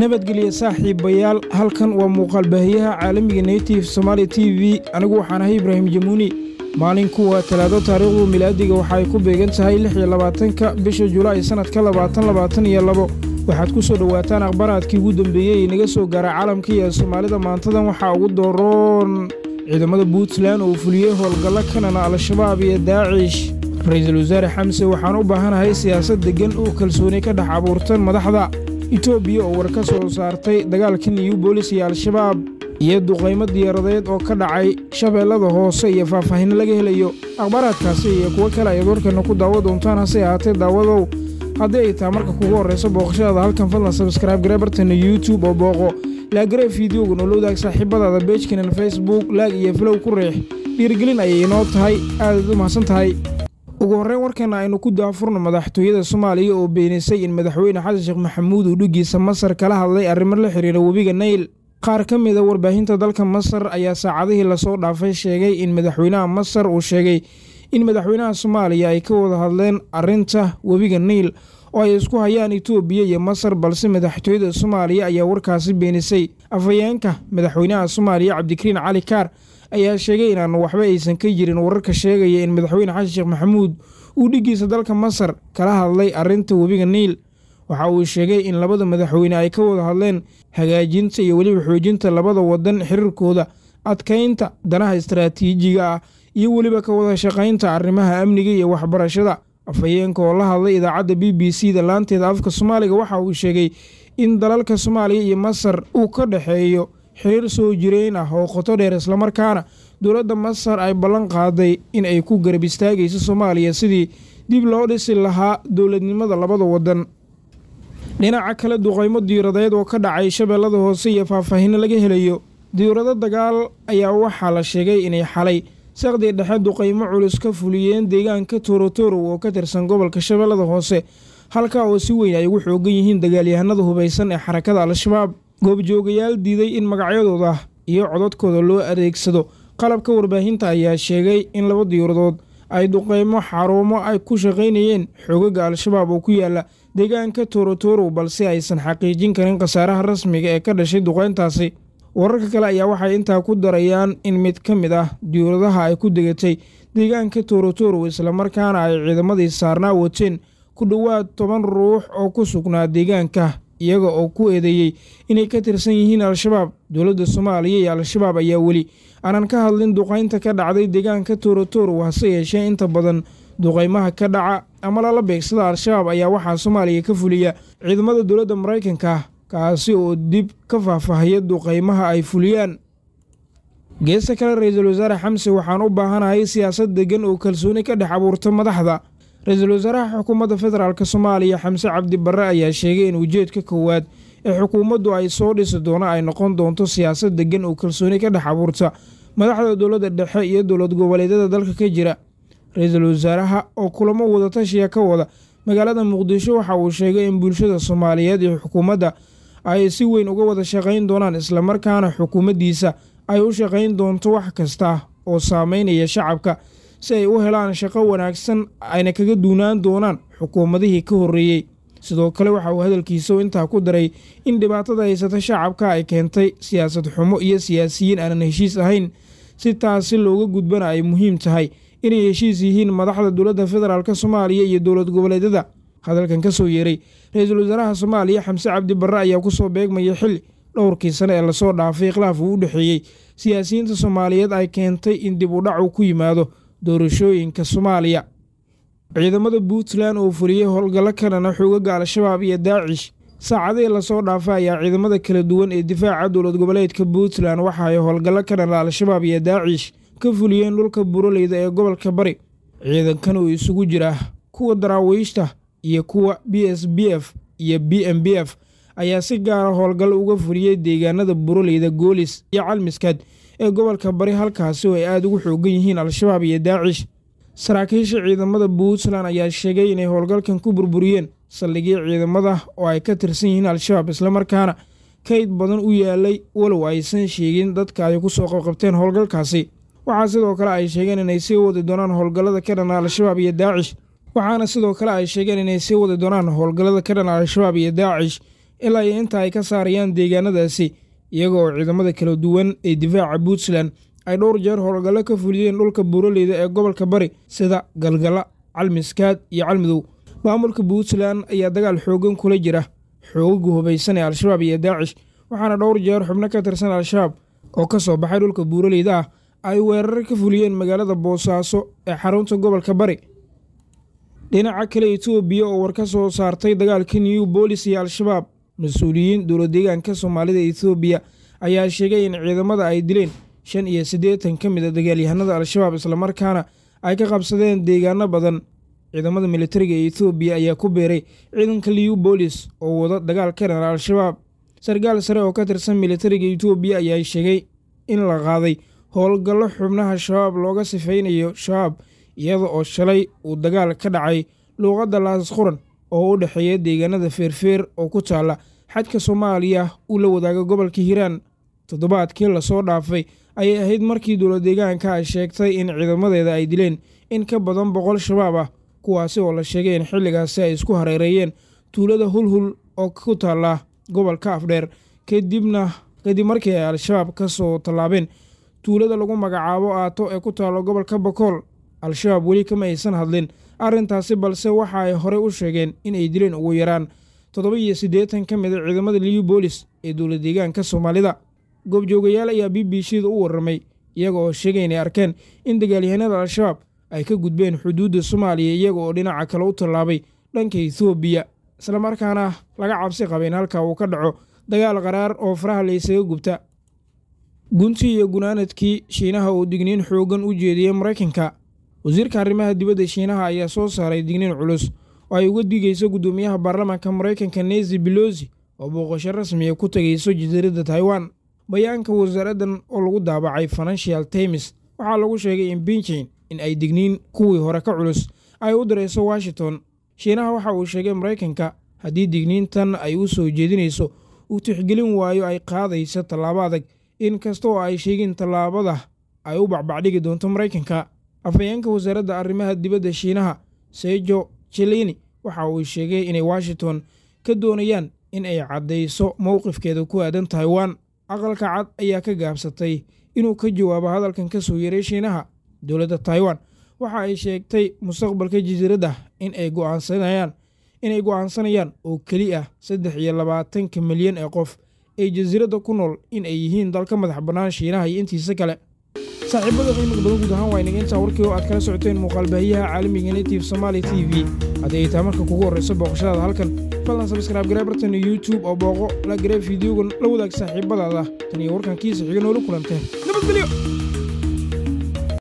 nabadgelya saaxiibayaal halkan waa muuqaalbaahiyaha caalamiga native somaali t v anigu waxaan ahay ibraahim jamuuni maalinku waa talaado taariikhdu milaadiga waxa ay ku beegan tahay lix iyo labaatanka bisha julaay sannadka labaatan labaatan iyo labo waxaad ku soo dhowaataan akhbaraadkii ugu dambeeyey inaga soo gaara caalamka iyo soomaalida maantadan waxaa ugu dooroon ciidamada puntland oo fuliyey howlgallo kanana al-shabaab iyo daacish ra-iisul wasaare xamse waxaan u baahanahay siyaasad deggan oo kalsooni ka dhex abuurtan madaxda etoobiya oo war ka soo saartay dagaalka new bolis iyo al-shabaab iyo duqaymo diyaaradeed oo ka dhacay shabeellada hoose iyo faahfaahin laga helayo akhbaaraadkaasi iyo kuwo kale ayaad warkeenna ku daawo doontaan hase ahaatee daawadow haddii ay taha marka kugu horrayso booqashadaada halkan fadlan sabskraibe gareebartana youtube oo booqo laagaree fideoga nolowdaag saaxiibadaada beejkanan facebook laag iyo filow ku riix dhiirgelin ayay inoo tahay aadaad u mahadsan tahay ugu horreyn warkeenna aynu ku daafurno madaxtooyada soomaaliya oo beenisay in madaxweyne xasan sheekh maxamuud uu dhiggiisa masar kala hadlay arrimo la xiriira webiga nayl qaar ka mida warbaahinta dalka masar ayaa saacadihii lasoo dhaafay sheegay in madaxweynaha masar uu sheegay in madaxweynaha soomaaliya ay ka wada hadleen arrinta webiga nayl oo ay isku hayaan itoobiya iyo masar balse madaxtooyada soomaaliya ayaa warkaasi beenisay afhayeenka madaxweynaha soomaaliya cabdikariin cali kaar ayaa sheegay inaanu waxba aysan ka jirin wararka sheegaya in madaxweyne xasan sheekh maxamuud uu dhiggiisa dalka masar kala hadlay arrinta webiga niil waxa uu sheegay in labada madaxweyne ay ka wada hadleen hagaajinta iyo weliba xoojinta labada wadan xiriirkooda adkaynta danaha istaraatiijiga ah iyo weliba ka wada shaqaynta arrimaha amniga iyo waxbarashada afhayeenka oo la hadlay idaacadda b b c da laanteeda afka soomaaliga waxa uu sheegay in dalalka soomaaliya iyo masar uu ka dhexeeyo xiriir soo jireyn ah oo qoto dheer islamarkaana dowladda masar ay ballan qaaday in ay ku garab istaagayso soomaaliya sidii dib loo dhisi lahaa dowladnimada labada wadan dhinaca kale duqaymo diiradeed oo ka dhacay shabeellada hoose iyo faahfaahinno laga helayo diirado dagaal ayaa waxaa la sheegay inay xalay saqdii dhexe duqaymo culus ka fuliyeen deegaanka toorotorow oo ka tirsan gobolka shabeellada hoose halkaa oo si weyn ay ugu xoogan yihiin dagaalyahanada hubaysan ee xarakada al-shabaab goobjoogayaal diiday in magacyadooda iyo codadkooda loo adeegsado qalabka warbaahinta ayaa sheegay in laba diiradood ay duqeymo xarumo ay ku shaqaynayeen xoogaga al-shabaab oo ku yaala deegaanka toorotorow balse aysan xaqiijin karin khasaaraha rasmiga ee ka dhashay duqeyntaasi wararka kale ayaa waxay intaa ku darayaan in mid ka mid ah diiradaha ay ku degatay deegaanka toorotorow islamarkaana ay ciidamadii saarnaa wateen ku dhowaad toban ruux oo ku sugnaa deegaanka iyaga oo ku eedeeyey inay ka tirsan yihiin al-shabaab dowladda soomaaliya iyo al-shabaab ayaa weli aanan ka hadlin duqaynta ka dhacday deegaanka toorotorow hase yeeshee inta badan duqaymaha ka dhaca ama lala beegsada al-shabaab ayaa waxaa soomaaliya ka fuliya ciidamada dowladda maraykanka kaasi oo dib ka faahfaahaya duqaymaha ay fuliyaan geesta kale ra-iisul wasaare xamse waxaan u baahanahay siyaasad deggan oo kalsooni ka dhex abuurta madaxda ra-iisul wasaaraha xukuumadda federaalk soomaaliya xamse cabdi barre ayaa sheegay in ujeedka koowaad ee xukuumaddu ay soo dhisi doono ay noqon doonto siyaasad deggan oo kalsooni ka dhex abuurta madaxda dowladda dhexe iyo dowlad goboleedyada dalka ka jira ra-iisul wasaaraha oo kulamo wadatashiya ka wada magaalada muqdisho waxa uu sheegay in bulshada soomaaliyeed iyo xukuumadda ay si weyn uga wada shaqayn doonaan islamarkaana xukuumaddiisa ay u shaqayn doonto wax kasta oo saameynaya shacabka si ay u helaan shaqo wanaagsan ayna kaga duunaan doonaan xukuumadihii ka horreeyey sidoo kale waxa uu hadalkiisa intaa ku daray in dhibaatada haysata shacabka ay keentay siyaasad xumo iyo siyaasiyiin aanan heshiis ahayn si taasi looga gudbana ay muhiim tahay inay heshiis yihiin madaxda dowladda federaalk soomaaliya iyo dowlad goboleedyada hadalkan ka soo yeeray ra-iisul wasaaraha soomaaliya xamse cabdi barre ayaa ku soo beegmaya xilli dhowrkii sane ee lasoo dhaafay khilaaf uu u dhexeeyey siyaasiyiinta soomaaliyeed ay keentay in dib u dhac uu ku yimaado doorashooyinka soomaaliya ciidamada puntland oo fuliyey howlgallo kanana xoogaga al-shabaab iyo daacish saacadihii lasoo dhaafa ayaa ciidamada kala duwan ee difaaca dowlad goboleedka puntland waxa ay howlgallo kanana al-shabaab iyo daacish ka fuliyeen dhulka buroleyda ee gobolka bari ciidankan oo isugu jira kuwa daraawiishta iyo kuwa b s b f iyo b m b f ayaa si gaara howlgal uga fuliyey deegaanada buroleyda goolis iyo calmiskaad ee gobolka bari halkaasi oo ay aada ugu xoogan yihiin al-shabaab iyo daacish saraakiisha ciidamada puntland ayaa sheegay inay howlgalkan ku burburiyeen saldhigyo ciidamada oo ay ka tirsan yihiin al-shabaab islamarkaana kayd badan u yaalay walow aysan sheegin dadka ay ku soo qabqabteen howlgalkaasi waxaa sidoo kale ay sheegeen inay sii wadi doonaan howlgallada ka dhana al-shabaab iyo daacish waxaana sidoo kale ay sheegeen inay sii wadi doonaan howlgallada ka dhana al-shabaab iyo daacish ilaa iyo inta ay ka saarayaan deegaanadaasi iyaga oo ciidamada kala duwan ee difaaca puntland ay dhowr jeer howlgallo ka fuliyeen dhulka buuraleyda ee gobolka bari sida galgala calmiskaad iyo calmidow maamulka puntland ayaa dagaal xoogan kula jira xoogaga hubaysan ee al-shabaab iyo daacish waxaana dhowr jeer xubno ka tirsan al-shabaab oo ka soo baxay dhulka buuraleyda ah ay weerar ka fuliyeen magaalada boosaaso ee xarunta gobolka bari dhinaca kale etoobiya oo war ka soo saartay dagaalka new boolis iyo al-shabaab mas-uuliyiin dowladdeegaanka soomaalida etoobiya ayaa sheegay in ciidamada ay dileen shan iyo siddeetan ka mid a dagaalyahanada al-shabaab islamarkaana ay ka qabsadeen deegaano badan ciidamada militariga ee etoobiya ayaa ku beeray ciidanka liu boolis oo wada dagaal ka dhana al-shabaab sarkaal sare oo ka tirsan militariga etoobiya ayaa sheegay in la qaaday howlgallo xubnaha shabaab looga sifaynayo shabaab iyada oo shalay uu dagaal ka dhacay luuqadda laasquran oo u dhexeeya deegaanada feerfeer oo ku taalla xadka soomaaliya uu la wadaaga gobolka hiiraan toddobaadkii lasoo dhaafay ayay ahayd markii dowladdeegaanka ay sheegtay in ciidamadeeda ay dileen in ka badan boqol shabaab ah kuwaasi oo la sheegay in xilligaasi ay isku hareereeyeen tuulada hulhul oo ku taalla gobolka afdheer kadibna kadib markii ay al-shabaab ka soo tallaabeen tuulada lagu magacaabo aato ee ku taalla gobolka bakool al-shabaab weli kama aysan hadlin arrintaasi balse waxa ay horey u sheegeen in ay dileen ugu yaraan toddoba iyo siddeetan ka mid a ciidamada liu boolis ee dowladdeegaanka soomaalida goobjoogayaal ayaa b b c da u warramay iyaga oo sheegay inay arkeen in dagaalyahanada al-shabaab ay ka gudbeen xuduudda soomaaliya iyaga oo dhinaca kale u tallaabay dhanka etoobiya islamarkaana laga cabsi qaba in halka uu ka dhaco dagaal qaraar oo faraha laysaga gubta guntii iyo gunaanadkii shiinaha uu digniin xooggan u jeediyey maraykanka wasiirka arrimaha dibadda shiinaha ayaa soo saaray digniin culus oo ay uga digayso guddoomiyaha baarlamaanka maraykanka nezi belosi oo booqasho rasmiya ku tegayso jasiiradda taiwan bayaanka wasaaraddan oo lagu daabacay financial times waxaa lagu sheegay in binjin in ay digniin kuwii hore ka culus ay u dirayso washington shiinaha waxa uu sheegay maraykanka haddii digniintan ay u soo jeedinayso uu tixgelin waayo ay qaadayso tallaabo adag in kasta oo ay sheegeen tallaabada ay u bacbacdhigi doonto maraykanka afhayeenka wasaaradda arrimaha dibadda shiinaha sejo jelini waxa uu sheegay inay washington ka doonayaan in ay caddayso mowqifkeeda ku aadan taiwan aqalka cad ayaa ka gaabsatay inuu ka jawaabo hadalkan ka soo yeeray shiinaha dowladda taiwan waxa ay sheegtay mustaqbalka jasiiradda in ay go'aansanayaan inay go'aansanayaan oo keli ah saddex iyo labaatanka milyan ee qof ee jasiiradda ku nool in ay yihiin dalka madax bannaan shiinaha iyo intiisa kale saaxiibada qiimiga badan guud ahaan waa inaga intaa warkii oo aad kala socoteen muuqaalbaahiyaha caalamiga native somaali t v haddii ay tahay marka kugu horrayso booqashadaada halkan fadlan sabskraib garee bartan youtube oo booqo la garee fideogan la wadaag saaxiibadaada tan iyo warkan kiisa xiga noola kulantee nabadgelyo